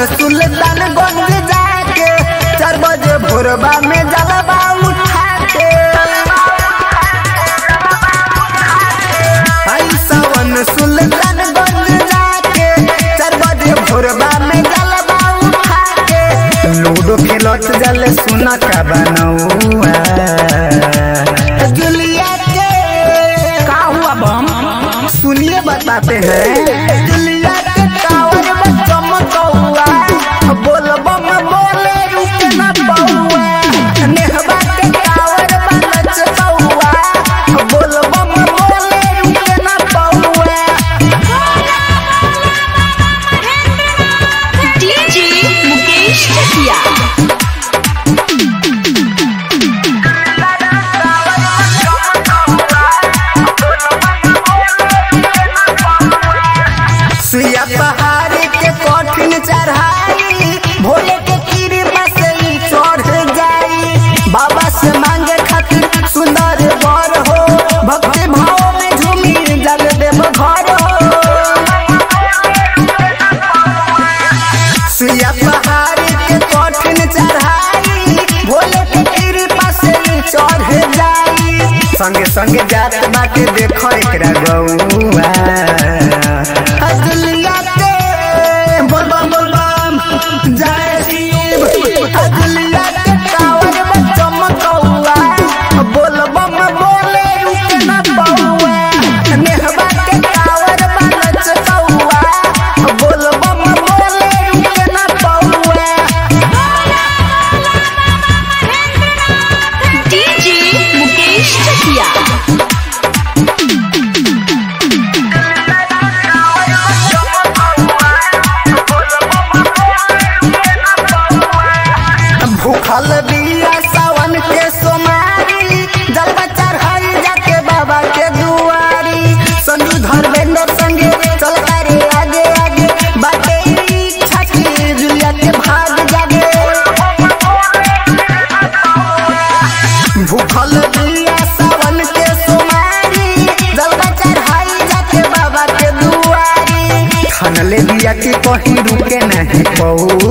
सुल्तानगंज जाके चार बजे भोरबा में जलवा उठा के आई सावन सुल्तानगंज जाके चार बजे भोरबा में जलवा उठा के लूडो खेलत जल सुना का बनौआ जुलिया के का हुआ बम सुनिए बताते हैं जुलिया के टावर में चमकौआ बोल बम बोले रुके न पौआ नेहबा के टावर में नचकौआ बोल बम बोले रुके न पौआ डीजे मुकेश चकिया सुइया पहाड़ के कठिन चढ़ाई भोले के कृपा से ही चढ़ जाई बाबा से मांगे खातिर सुंदर वर हो भक्ति भाव में झूमी जल देव घर हो सुइया पहाड़ के कठिन चढ़ाई भोले के कृपा से ही चढ़ जाई संगे संगे जात बाटे देखो एकरा गौआ अजलिया के बोल बम बोल बम जय शिव अजलिया के टावर में चमकौआ बोल बम बोले रुके न पौआ नेहबा के टावर में नचकौआ बोल बम बोले रुके न पौआ डीजे मुकेश चकिया भूखल बिया सावन के सोमारी जलवा चढ़ाई जाके बाबा के दुआरी संजू धर्मेंद्र संगे चल रे आगे आगे बाटे इच्छा की जुलिया के भाग जागे भूखल बिया सावन के सोमारी जलवा चढ़ाई जाके बाबा के दुआरी खनले बिया की कहीं रुके नहीं पौआ